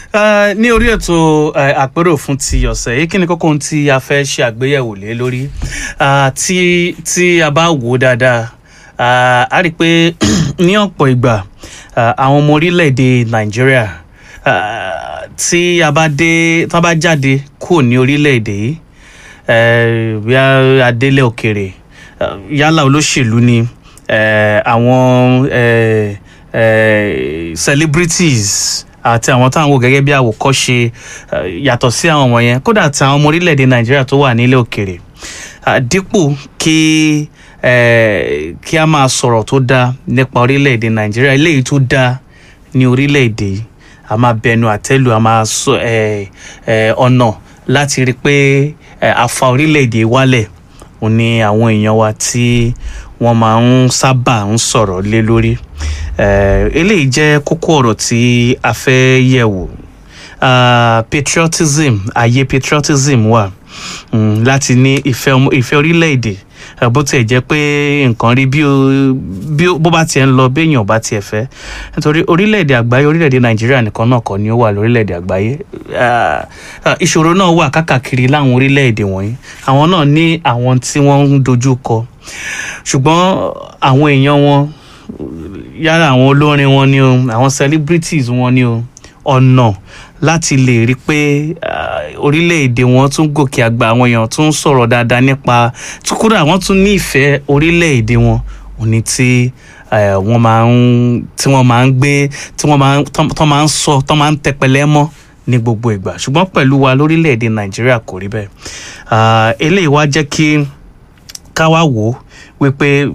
Eh, ní orí ètò eh, àpérò fún ti ọ̀sẹ̀ yìí kí ni kókó ohun tí a fẹ́ ṣe àgbéyẹ̀wò lé lórí Ah, tí tí a bá wò ó dáadáa ah, a rí i pé ní ọ̀pọ̀ ìgbà ah, àwọn ọmọ orílẹ̀-èdè nàìjíríà ah, tí a bá dé tí wọ́n bá jáde kúrò ní orílẹ̀-èdè yìí eh, bí adélé òkèrè eh, yálà olóṣèlú ni eh, àwọn eh, eh, celebrities àti àwọn táwọn wò gẹ́gẹ́ bí àwòkọ́ṣe eh, yàtọ̀ sí àwọn wọ̀nyẹn kódà àti àwọn ọmọ orílẹ̀-èdè nàìjíríà tó wà nílé òkèrè Ah, dípò kí eh, kí a máa sọ̀rọ̀ tó dáa nípa orílẹ̀-èdè nàìjíríà eléyìí tó dáa ní orílẹ̀-èdè yìí a máa bẹnu àtẹ́lù a máa sọ eh, eh, ọ̀nà láti rí i pé eh, a fa orílẹ̀-èdè wálẹ̀ òun ni àwọn èèyàn wa tí wọ́n máa ń sábà ń sọ̀rọ̀ lé lórí Eh, eléyìí jẹ́ kókó ọ̀rọ̀ tí a fẹ́ yẹ̀ wò Ah, patriotism ayé patriotism wà mm, láti ní ìfẹ́ ọmọ- ìfẹ́ orílẹ̀-èdè Eh, bó tiẹ̀ jẹ́ pé nǹkan rí bí ó- bí ó- bó bá tiẹ̀ ń lọ béèyàn bá tiẹ̀ fẹ́ nítorí orílẹ̀-èdè àgbáyé orílẹ̀-èdè nàìjíríà nìkan náà kọ́ ni ó wà lórílẹ̀-èdè àgbáyé Ah, ah, ìṣòro náà wà kákàkiri láwọn orílẹ̀-èdè wọ̀nyí àwọn náà ní àwọn tí wọ́n ń dojú kọ ṣùgbọ́n àwọn èèyàn wọn yálà àwọn olórin wọn ni o àwọn celebrities wọn ni o ọ̀nà láti lè rí i pé ah, orílẹ̀-èdè wọn tún gòkè àgbà àwọn èèyàn tún sọ̀rọ̀ dáadáa nípa kúrò àwọn tún ní ìfẹ́ orílẹ̀-èdè wọn òní tí eh, wọ́n máa ń tí wọ́n máa ń gbé tí wọ́n máa ń tán tán máa ń sọ tán máa ń tẹpẹlẹ mọ́ ní gbogbo ìgbà ṣùgbọ́n pẹ̀lú wa lórílẹ̀-èdè nàìjíríà kò rí bẹ́ẹ̀ Ah, eléyìí wá jẹ́ kí ká wá wò ó wípé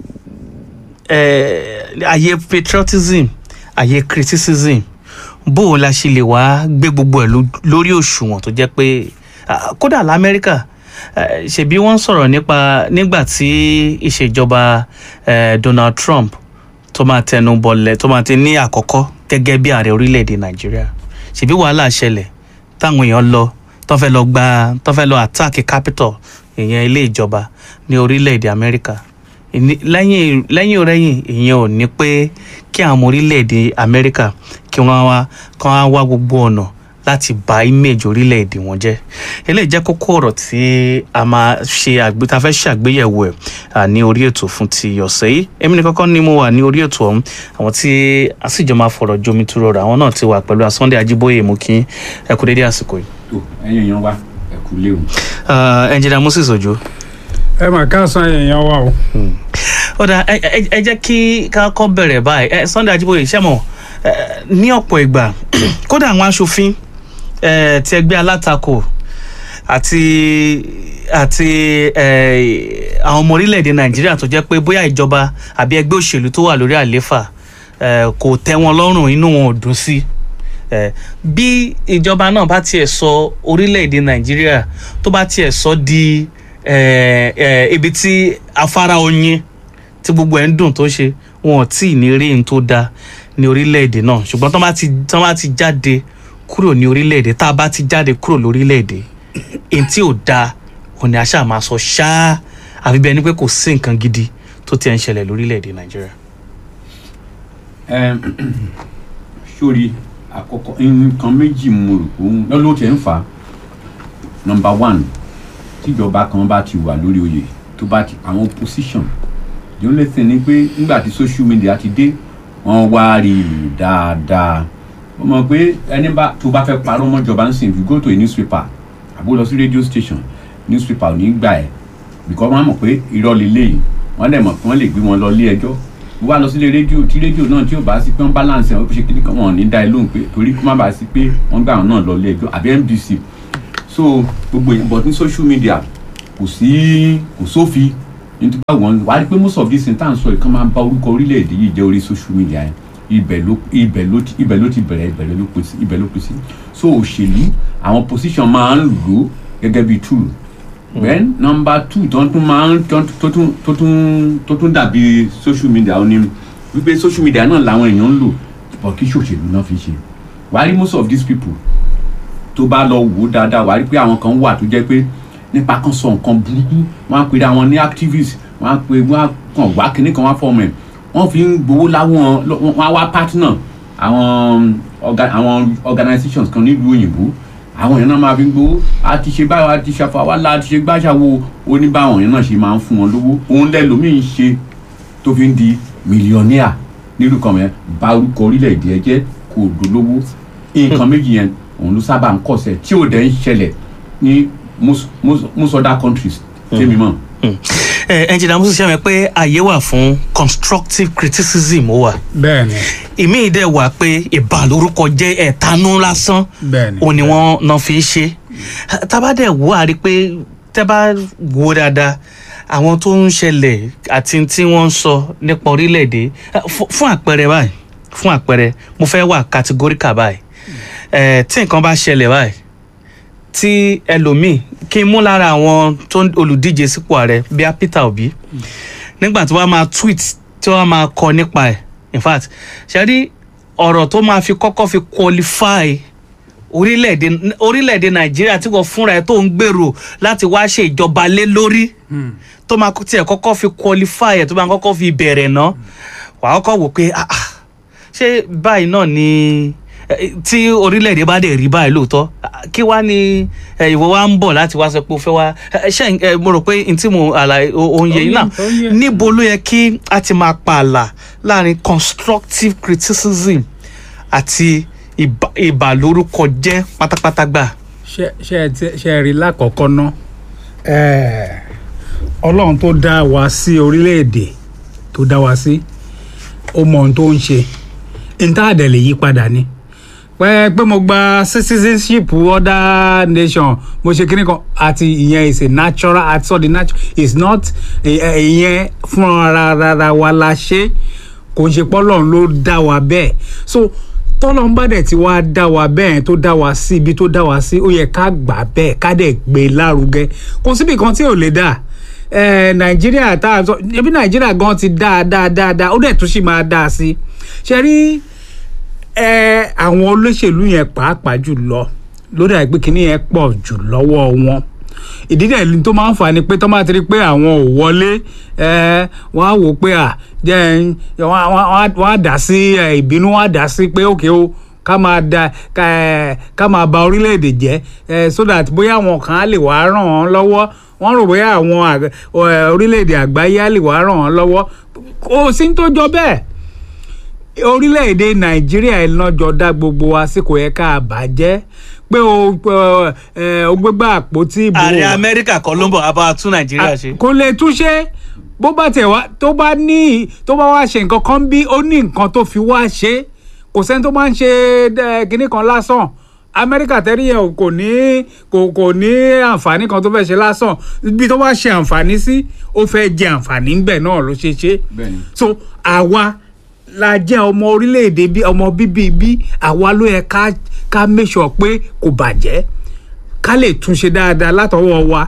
eh, ayé patriotism ayé criticism bó o la ṣe lè wá gbé gbogbo ẹ̀ ló- lórí òṣùwọ̀n tó jẹ́ pé ah, kódà lamẹ́ríkà eh, ṣebí wọ́n ń sọ̀rọ̀ nípa nígbà tí ìṣèjọba eh, Donald Trump tó máa tẹnu bọlẹ̀ tó máa ti ní àkọ́kọ́ gẹ́gẹ́ bí ààrẹ orílẹ̀-èdè Nàìjíríà ṣebí wàhálà ṣẹlẹ̀ táwọn èèyàn lọ tó fẹ́ lọ gba tó fẹ́ lọ attack capital ìyẹn ilé ìjọba ní orílẹ̀-èdè Amẹ́ríkà ìní- lẹ́yìn lẹ́yìn ọ̀rẹ́yìn ìyẹn ò ní pé kí àwọn ọmọ orílẹ̀-èdè Amẹ́ríkà kí wọ́n wá kí wọ́n wá gbogbo ọ̀nà láti bà image orílẹ̀-èdè wọn jẹ́ eléyìí jẹ́ kókó ọ̀rọ̀ tí a máa ṣe àgbé tá a fẹ́ ṣàgbéyẹ̀wò ẹ̀ à, ní orí ètò fún ti ọ̀sẹ̀ yìí èmi ní kọ́kọ́ ni mo wà ní orí ètò ọ̀hún àwọn tí a sì jọ máa fọ̀rọ̀ jomi tu rọrọ̀ àwọn náà ti wà pẹ̀lú Sunday Ajíbóyè mú kí ẹ kú dédé àsìkò yìí. tó ẹ̀yin èèyàn wa ẹ kú léwu. ẹnjìnà Moses Ojo ẹ mà káàsán èèyàn wa o ó dà ẹ ẹ- ẹ jẹ́ kí ká kọ́ bẹ̀rẹ̀ báyìí ẹ Sunday Ajíbóyè ṣẹ́mọ̀ ẹ, ní ọ̀pọ̀ ìgbà kódà àwọn aṣòfin ẹ, ti ẹgbẹ́ alátakò àti àti ẹ, àwọn ọmọ orílẹ̀-èdè Nàìjíríà tó jẹ́ pé bóyá ìjọba àbí ẹgbẹ́ òṣèlú tó wà lórí àléfà ẹ, kò tẹ́ wọn lọ́rùn inú wọn ò dùn sí ẹ, bí ìjọba náà bá tiẹ̀ sọ orílẹ̀-èdè Nàìjíríà tó bá tiẹ̀ sọ di ẹ, ẹ, ibi tí afárá oyin tí gbogbo ẹ̀ ń dùn tó ṣe wọn ò tí ì ní rí n tó da ní orílẹ̀-èdè náà ṣùgbọ́n tán bá ti tán bá ti jáde kúrò ní orílẹ̀-èdè tá a bá ti jáde kúrò lórílẹ̀-èdè èyí tí ò da òun ni a ṣáà máa sọ ṣáá àfi bẹ́ẹ̀ ni pé kò sí nǹkan gidi tó ti ẹ̀ ń ṣẹlẹ̀ lórílẹ̀-èdè Nàìjíríà. Ẹm, sórí àkọ́kọ́ nǹkan méjì mo rò pé òun lọ́lọ́ tẹ̀ ń fà á nọmba one tíjọba kan bá ti wà lórí oyè tó bá ti àwọn opposition the only thing ni pé nígbà tí social media ti dé wọ́n wá rí i dáadáa ó mọ̀ pé ẹni bá tó bá fẹ́ parọ́ mọ́jọba ń sìn if you go to a newspaper àbó lọ sí radio station newspaper ò ní gbà ẹ́ because wọ́n á mọ̀ pé irọ́ lélẹ́yìí wọ́n dẹ̀ mọ̀ pé wọ́n lè gbé wọn lọ ilé ẹjọ́ wá lọ sílé rédíò tí rédíò náà tí ò bá sí pé wọ́n balance ẹ̀ wọ́n fi ṣe kíní kan wọn ò ní dá ẹ lóhùn pé torí kó má bàa sí pé wọ́n gbà wọn náà lọ ilé ẹjọ́ àbí NBC so gbogbo yẹn but ní social media kò sí kò sófin nítorí wọn wá rí pé most of these things tá à ń sọ yìí kàn máa ń bá orúkọ orílẹ̀-èdè yìí jẹ́ orí social media yẹn ibẹ̀ ló ibẹ̀ ló ti ibẹ̀ ló ti bẹ̀rẹ̀ ibẹ̀ ló pín sí ibẹ̀ ló pín sí so òṣèlú àwọn position máa ń lò ó gẹ́gẹ́ bí tool then number two tó tún máa ń tó tó tún tó tún tó tún dàbí social media ó ní wípé social media náà làwọn èèyàn ń lò but kí ṣòṣèlú náà fi ṣe wàá rí most of these people tó bá lọ wò ó dáadáa wàá rí pé àwọn kan wà tó jẹ́ pé nípa kan sọ nǹkan burúkú wọ́n á pèrè àwọn ní activist wọ́n á pè wọ́n á kàn wá kíní kan wá fọ́ọ̀mù ẹ̀ wọ́n fi ń gbowó láwọn wọ́n á wá partner àwọn orga- àwọn organizations kan nílùú òyìnbó àwọn èèyàn náà máa fi ń gbowó a ti ṣe báyọ̀ a ti ṣàfà wá la a ti ṣe gbàṣàwò oníbàwọn èèyàn náà ṣe máa ń fún wọn lówó òun lẹ́lòmíì ń ṣe tó fi ń di mílíọ̀nìà nílùú kan yẹn ba orúkọ orílẹ̀-èdè ẹ jẹ́ kó o dolówó nǹkan méjì yẹn òun ló sábà ń kọ̀sẹ̀ tí ò dẹ̀ ń ṣẹlẹ̀ ní most most most other countries tèmi mọ̀. ẹ ẹnjìnà musu ṣe mi pé àyè wà fún constructive criticism ó wà bẹ́ẹ̀ ni ìmí dẹ̀ wà pé ìbàlórúkọ jẹ́ ẹ̀tanú lásán bẹ́ẹ̀ ni òun ni wọ́n náà fi ń ṣe tábà dẹ̀ wò á rí i pé tẹ́ bá wò ó dáadáa àwọn tó ń ṣẹlẹ̀ àti tí wọ́n ń sọ nípa orílẹ̀-èdè eh, fún- fún àpẹẹrẹ báyìí fún àpẹẹrẹ mo fẹ́ wà categorical báyìí Eh, tí nǹkan bá ṣẹlẹ̀ báyìí tí ẹlòmíì kí n mú lára àwọn tó ń olùdíje sípò ààrẹ bíi Peter Obi nígbà tí wọ́n máa tweet tí wọ́n máa kọ nípa ẹ̀ in fact ṣe rí ọ̀rọ̀ tó máa fi kọ́kọ́ fi qualify orílẹ̀-èdè orílẹ̀-èdè nàìjíríà tí wọ́n fúnra ẹ̀ tó ń gbèrò láti wá ṣe ìjọba lé lórí tó máa tiẹ̀ kọ́kọ́ fi qualify ẹ̀ tó máa kọ́kọ́ fi bẹ̀rẹ̀ ná wàá kọ́kọ́ wò pé ah ah, ṣé báyìí náà ni eh, tí orílẹ̀-èdè bá dẹ̀ rí báyìí lóòótọ́ ah, kí wá ní eh, ìwọ wa ń bọ̀ láti wá sọ pé o fẹ́ wá eh, ṣé eh, mo rò pé n tí mo àlàyé òun yẹ yìí náà Ó yé, ó yé. níbo ló yẹ kí a ti máa pààlà láàrin constructive criticism àti ìbà- ìbàlórúkọ jẹ́ pátápátá gbà. ṣe ṣe ẹ ti- ṣe ẹ rí lákọ̀ọ́kọ́ ná ẹ̀ẹ́, ọlọ́run tó dá wa sí orílẹ̀-èdè tó dá wa sí ó mọ ohun tó ń ṣe intanet lè yí padà ni pé pé mo gba citizenship other nation mo ṣe kíní kan àti ìyẹn is a natural àti sọ the natural is not ẹ- ẹ- ìyẹn fúnra rárá wa la ṣe kò ń ṣe pọ́lọ́run ló dá wa bẹ́ẹ̀ so tọ́lọ́run bá dẹ̀ ti wá dá wa bẹ́ẹ̀ tó dá wa sí ibi tó dá wa sí ó yẹ ká gbà bẹ́ẹ̀ ká dẹ̀ gbé e lárugẹ kò síbi kan tí ò lè dà ẹ nàìjíríà tá a sọ ebi nàìjíríà gan ti dáa dáa dáa ó dẹ̀ tún sì máa dáa sí ṣe rí ẹ àwọn olóṣèlú yẹn pàápàá jù lọ ló dà pé kíní yẹn pọ̀ jù lọ́wọ́ wọn ìdí dẹ̀ ni tó máa ń fà ni pé tó máa ti rí pé àwọn ò wọlé ẹ wọ́n á wò ó pé à jẹ́ ẹ, wọ́n á- wọ́n á- wọ́n á dà sí ẹ, ìbínú wọ́n á dà sí pé òkè o ká máa da ká ẹ, ká máa ba orílẹ̀-èdè jẹ́ ẹ, so that bóyá àwọn kan á lè wá ràn wọ́n lọ́wọ́ wọ́n rò bóyá àwọn àg- ẹ, orílẹ̀-èdè àgbáyé á lè wá ràn wọ́n lọ́wọ́ kò sí ní tó jọ bẹ́ẹ̀ orílẹ̀-èdè nàìjíríà ẹ̀ náà jọ dá gbogbo wa sí kò yẹ ká bàjẹ́ pé o ẹ, o gbégbá àpótí ìbò ààrẹ amẹ́ríkà kan ló ń bọ̀ wá bá wa tún nàìjíríà ṣe. kò lè túnṣe bó bá tẹ̀ wá tó bá ní tó bá wá ṣe nǹkan kan bí ó ní nǹkan tó fi wá ṣe kò sẹ́ni tó máa ń ṣe ẹ, kinní kan lásán amẹ́ríkà tẹ́rí yẹn kò ní kò kò ní àǹfààní kan tó fẹ́ ṣe lásán ibi tó bá ṣe àǹfààní sí ó fẹ́ jẹ àǹfààní ńbẹ̀ náà ló ṣe ṣe bẹ́ẹ̀ni so àwa la jẹ́ ọmọ orílẹ̀-èdè bí ọmọ bíbí bí àwa ló yẹ ká ká make sure pé kò bàjẹ́ ká lè túnṣe dáadáa látọwọ́ wa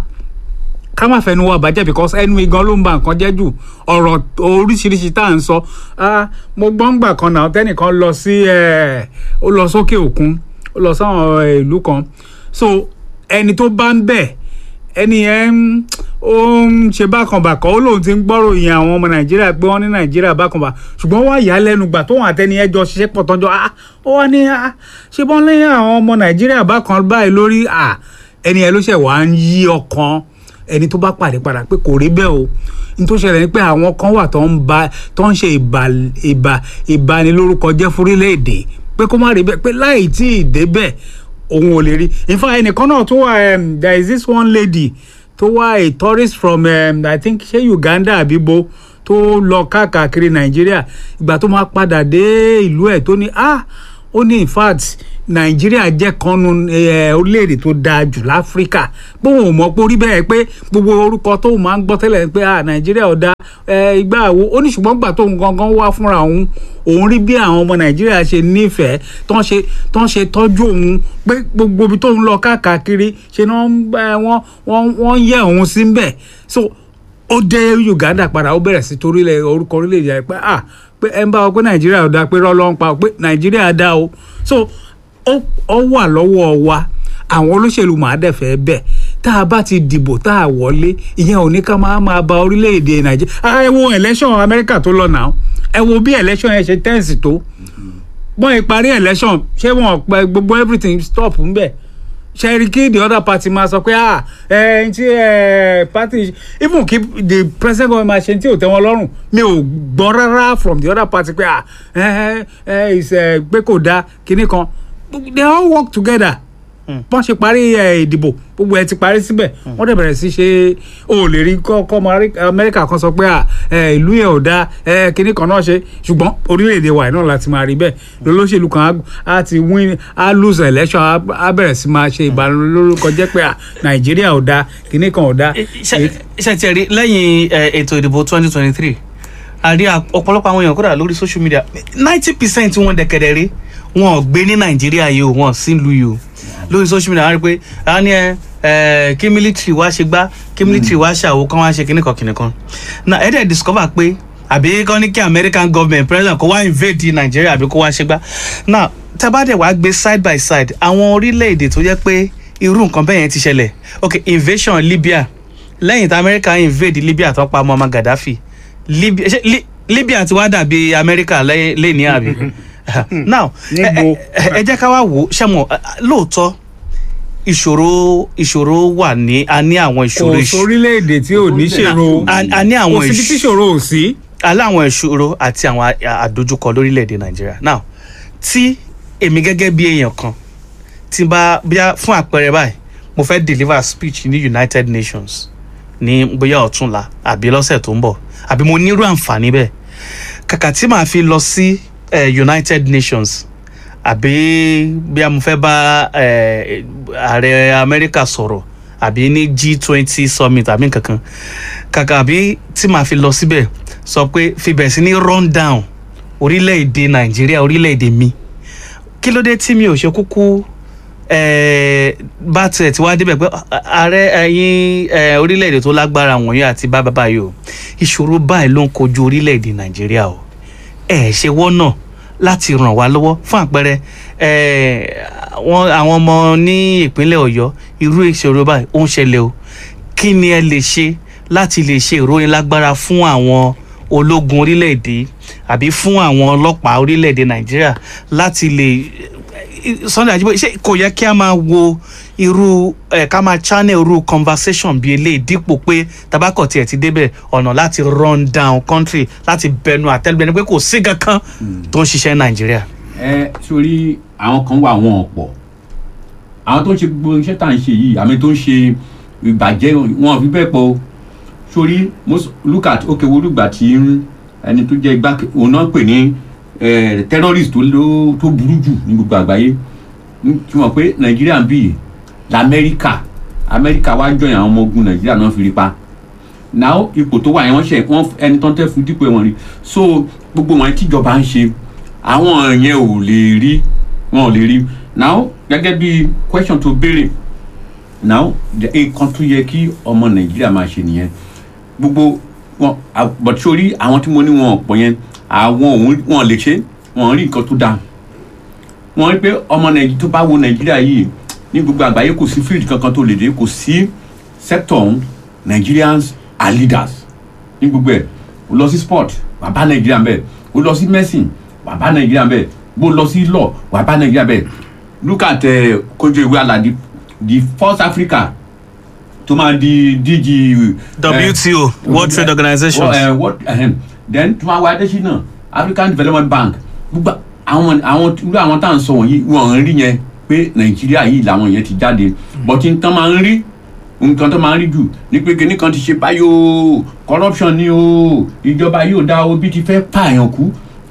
ká má fẹnu wa bàjẹ́ because ẹnu igan ló ń ba nǹkan jẹ́ jù ọ̀rọ̀ oríṣiríṣi tá à ń sọ ah, mo gbọ́ ń gbà kan náà tẹ́nìkan lọ sí ẹ̀, ó lọ sókè òkun ó lọ sáwọn ẹ̀, ìlú kan so ẹni tó bá ń bẹ̀ ẹni yẹn ń- ó ń ṣe bákanbàkan ó lóun ti ń gbọ́rò yẹn àwọn ọmọ nàìjíríà pé wọ́n ní nàìjíríà bákanbà ṣùgbọ́n wọ́n yà á lẹ́nu gbà tóun àtẹni ẹjọ́ ṣiṣẹ́ pọ̀ tọ́jọ́ ah ó wá ní ah ṣé bọ́n lẹ́yìn àwọn ọmọ nàìjíríà bákan báyìí lórí ah ẹni yẹn ló ṣẹ̀ wá ń yí ọkàn ẹni tó bá pàdé padà pé kò rí bẹ́ẹ̀ o ní tó ṣẹlẹ̀ ni pé àwọn kan wà tó ń ba tó ń ṣe ìbà ìbà ìbanilórúkọ jẹ́ fúrílẹ̀-èdè pé kó má rí bẹ́ẹ̀ pé láì tí ì débẹ̀ òun ò lè rí in fact ẹnìkan náà tó wà um, there is this one lady tó wá a tourist from um, i think ṣé uganda àbíbo tó lọ káàkiri nàìjíríà ìgbà tó máa padà dé ìlú ẹ̀ tó ní ah ó ní in fact nàìjíríà jẹ́ kanu eh, orílẹ̀-èdè tó dáa jù láfíríkà pé òun ò mọ̀ pé orí bẹ́ẹ̀ pé gbogbo orúkọ tóun máa ń gbọ́ tẹ́lẹ̀ pé ah nàìjíríà ò dáa eh, ìgbà àwo ó ní ṣùgbọ́n gbà tóun gangan wá fúnra òun òun rí bí àwọn ọmọ nàìjíríà ṣe nífẹ̀ẹ́ tó ń ṣe tó ń ṣe tọ́jú òun pé gbogbo ibi tóun lọ káàkiri ṣe ni wọ́n ń bá- wọ́n wọ́n wọ́n yẹ òun sí ń bẹ̀ so ó dé uganda padà ó bẹ̀rẹ̀ sí torílẹ̀ orúkọ orílẹ̀-èdè rẹ̀ pé ah pé ẹ ń bá wa pé nàìjíríà ò dáa pé rọ́lọ́ ń pa pé nàìjíríà dáa o so ó ó wà lọ́wọ́ wa àwọn olóṣèlú màá dẹ̀ fẹ́ bẹ̀ tá a bá ti dìbò tá a wọlé ìyẹn ò ní ká máa máa ba orílẹ̀-èdè nàìjíríà ẹ wo election amẹ́ríkà tó lọ náà ẹ wo bí election yẹn ṣe tẹ́ǹsì tó bọ́n ìparí election ṣé wọn pẹ gbogbo everything stop ńbẹ̀ ṣẹ́rí kí the other party máa sọ pé ah ẹ ẹ ti ẹ party even kí the president government máa ṣe tí ò tẹ́ wọn lọ́rùn mi ò gbọ́ rárá from the other party pé ah ẹ ẹ ẹ pé kò dáa kinní kan they all work together bọ́n ṣe parí ẹ, ìdìbò gbogbo ẹ ti parí síbẹ̀ wọ́n dẹ̀ bẹ̀rẹ̀ sí ṣe o lè rí kọ́kọ́ ọmọ Amẹ́ríkà- amẹ́ríkà kan sọ pé à, ẹ, ìlú yẹn ò dáa ẹ, kinní kan náà ṣe ṣùgbọ́n orílẹ̀-èdè wa yìí náà láti máa rí bẹ́ẹ̀ lolóṣèlú kan á- á ti win á lose election á á bẹ̀rẹ̀ sí máa ṣe ìbanilórúkọ jẹ́ pé à, nàìjíríà ò dáa kinní kan ò dáa. ṣe ti rí lẹ́yìn eh, ètò ìdìbò twenty twenty three a rí a- ọ̀pọ̀lọpọ̀ àwọn èèyàn kódà lórí social media ninety percent wọn dẹ̀kẹ̀dẹ̀ rí wọn ò gbé ní nàìjíríà yìí o wọn ò sí ìlú yìí o lórí social media wọn rí pé a ní ẹ ẹ kí military wá ṣe gbá kí military wá ṣàwó kán wá ṣe kíní kan kíní kan na ẹ dẹ̀ discover pé àbí kán ní kí american government president kó wá invade nàìjíríà àbí kó wá ṣe gbá now tábàdẹ̀ wá gbé side by side àwọn orílẹ̀-èdè tó jẹ́ pé irú nǹkan bẹ́ẹ̀ yẹn ti ṣẹlẹ̀ ok invasion libya lẹ́yìn tí amẹ́ríkà invade libya tó pa muammar gaddafi libya ṣe Li- libya ti wá dàbí amẹ́ríkà lẹ́yìn lẹ́ni àbí now ẹ- Níbo? ẹ ẹ jẹ́ ká wá wò ó ṣẹ́mọ̀ lóòótọ́ ìṣòro ìṣòro wà ní a ní àwọn ìṣòro kò ìṣ- sórílẹ̀-èdè tí ò ní ṣèrò a a ní àwọn kò síbi tí ìṣ- ṣòro ò sí. aláwọn ìṣòro àti àwọn a- àdójúkọ lórílẹ̀‐èdè nàìjíríà now tí èmi gẹ́gẹ́ bí èèyàn kan tí n bá bíyà fún àpẹẹrẹ báyìí mo fẹ́ deliver speech ní united nations ní bóyá ọ̀túnla àbí lọ́sẹ̀ tó ń bọ̀ àbí mo nírú àǹfààní bẹ́ẹ̀ kàkà tí màá fi lọ sí eh, united nations àbí bíyà mo fẹ́ bá eh, ààrẹ amẹ́ríkà sọ̀rọ̀ àbí ní g twenty summit àbí nǹkan kan kàkà àbí tí màá fi lọ síbẹ̀ sọ pé fi bẹ̀rẹ̀ sí ní run down orílẹ̀-èdè nàìjíríà orílẹ̀-èdè mi kí ló dé tí mi ò ṣe kúkú eh, bá tiẹ̀ tí wàá débẹ̀ pé ààrẹ ẹ̀yin eh, orílẹ̀-èdè tó lágbára wọ̀nyí àti bá bàbá yìí o ìṣòro báyìí ló ń kojú orílẹ̀-èdè nàìjíríà o ẹ̀ ṣe wọ́nà láti ràn wá lọ́wọ́ fún àpẹẹrẹ eh, wọn àwọn ọmọ ní ìpínlẹ̀ ọ̀yọ́ irú ìṣòro báyìí ó ń ṣẹlẹ̀ o kí ni ẹ lè ṣe láti lè ṣe ìròyìn lágbára fún àwọn ológun orílẹ̀-èdè àbí fún àwọn ọlọ́pàá orílẹ̀-èdè nàìjíríà láti lè sunday ajiboye ṣé kò yẹ kí a máa wo irú ẹ ká máa channel irú conversation bíi eléyìí dípò pé tabakọ̀ tiẹ̀ ti débẹ̀ ọ̀nà láti run down country láti bẹnu àtẹ́lùbẹ́ni pé kò sí kankan tó ń ṣiṣẹ́ nàìjíríà. ẹ sórí àwọn kan wà wọn ọ̀pọ̀ àwọn tó ń ṣe gbogbo iṣẹ́ tá à ń ṣe yìí àmì tó ń ṣe ìbàjẹ́ wọn ò fi bẹ́ẹ̀ pọ̀ o. sórí most look at okay wo lùgbà tí ń- ẹni tó jẹ́ igbá òun náà pè ní eh, terrorist tó ló- tó burú jù ní gbogbo àgbáyé Ń- tí wọ́n pé nàìjíríà ń bì í lamẹ́ríkà amẹ́ríkà wá jọyìn àwọn ọmọ ogun nàìjíríà náà fi rí pa náà ipò tó wà yẹn wọ́n ṣe wọ́n ẹni tó ń tẹ́ fún dípò wọn rí so gbogbo wọn tíjọba ń ṣe àwọn yẹn ò lè rí wọn ò lè rí now gẹ́gẹ́ bí question tó béèrè now the- nǹkan tó yẹ kí ọmọ nàìjíríà máa ṣe nìyẹn gbogbo wọn à- but sórí àwọn tí mo ní wọn ọ̀pọ̀ yẹn àwọn òun wọn lè ṣe wọn rí nǹkan tó dáa wọn rí pé ọmọ nàìjíríà tó bá wo nàìjíríà yìí ní gbogbo àgbáyé kò sí field kankan tó lè dé kò sí sector ọ̀hún nigerians are leaders ní gbogbo ẹ̀ o lọ sí sport wà bá nàìjíríà bẹ́ẹ̀ o lọ sí medicine wà bá nàìjíríà bẹ́ẹ̀ bó lọ sí law wà bá nàìjíríà bẹ́ẹ̀ look at uh, kojú ìwé aladi the first africa tó máa di dg. eh, wto world trade organization. Well, uh, what, uh, then tí wọ́n wá adésínà african development bank gbogbo àwọn àwọn irú àwọn tá à ń sọ wọ̀nyí wọ́n ń rí yẹn pé nàìjíríà yìí làwọn yẹn ti jáde but n tán máa ń rí nǹkan tó máa ń rí jù ní pé kinní kan ti ṣe báyìí o corruption ni o ìjọba yóò dá o bí ti fẹ́ pààyàn kú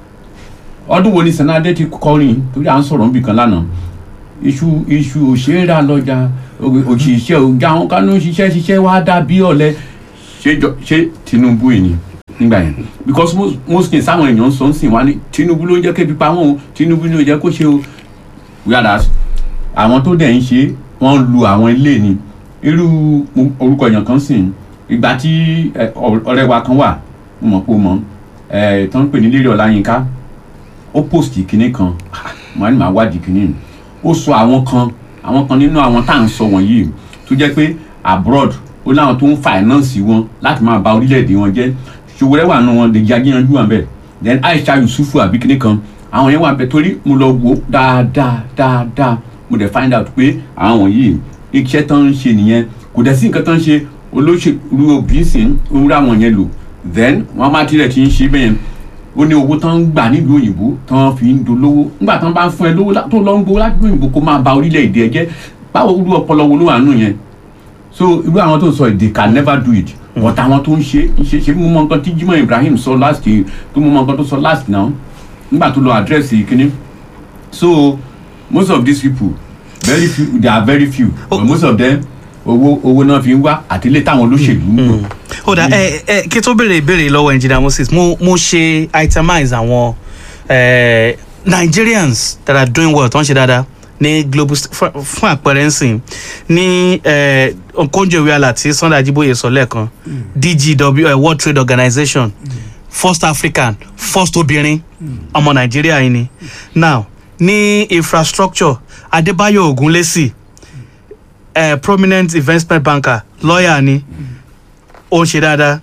ọdún wo ni sanadé ti kọrin torí à ń sọ̀rọ̀ níbi kan lánàá iṣu iṣu òṣèré lọ́jà òṣìṣẹ́ òjà àwọn kanú ṣiṣẹ́ ṣiṣẹ́ wá dàbí ọ̀lẹ ṣé jọ- ṣé tinubu yìí ni nígbà yẹn because most most things àwọn èèyàn ń sọ ń sìn wá ní tinubu ló ń jẹ́ kébi pa wọ́n o tinubu ni ò jẹ́ kó ṣe o whereas àwọn tó dẹ̀ ń ṣe wọ́n ń lu àwọn ilé ni irú orúkọ èèyàn kan sìn ìgbà tí ẹ, ọ- ọ̀rẹ́ wa kan wà mo mọ̀ pé o mọ̀ ẹ̀ tó ń pè ní lérí ọláyínká ó post kinní kan mo ní màá wádìí kinní yìí. ó sọ àwọn kan àwọn kan nínú àwọn tá à ń sọ wọ̀nyí tó jẹ́ pé abroad ó láwọn tó ń finance wọn láti máa ba orílẹ̀-èdè wọn jẹ́ ṣòwòrẹ́ wà nù wọn lè jẹ́ ajíyanjú wọn bẹ́ẹ̀ then aisha yusufu àbí kinní kan àwọn yẹn wà bẹ torí mo lọ wo dáadáa dáadáa mo dẹ̀ find out pé àwọn yìí iṣẹ́ tán ń ṣe nìyẹn kò dẹ̀ sí nǹkan tán ń ṣe olóṣèlú òbí sì ń ra àwọn yẹn lò then wọn má tilẹ̀ ti ń ṣe bẹ́ẹ̀ yẹn ó ní owó tán ń gbà nílùú òyìnbó tán fi ń dolówó nígbà tán bá ń fún ẹ lówó lá- tó lọ ń gbowó láti òyìnbó kó máa ba orílẹ̀-èdè ẹ jẹ́ báwo irú ọpọlọ wo ló wà nù yẹn so irú àwọn tó ń sọ they can never do it but àwọn tó ń ṣe ń ṣe ṣe mú mọ nǹkan tí Jimoh Ibrahim sọ last year tó mú mọ nǹkan tó sọ last now nígbà tó lọ address kínní so most of these people very few they are very few but most of them owó owó náà fi ń wá àtìlẹ́ táwọn olóṣèlú ń lò. ó dà ẹ ẹ kí tó béèrè ìbéèrè lọ́wọ́ engineer Moses mo mo ṣe itemize àwọn eh, Nigerians that are doing well tó ń ṣe dáadáa ní global st- fún fún àpẹẹrẹ nsìn ní eh, Okonjo Iweala tí Sunday Ajiboye sọ lẹ́ẹ̀kan DGW eh, World Trade Organization first African first obìnrin ọmọ Nàìjíríà yìí ni now ní infrastructure Adébáyọ̀ Ògúnlẹ́sì eh, prominent investment banker lawyer ni ó ń ṣe dáadáa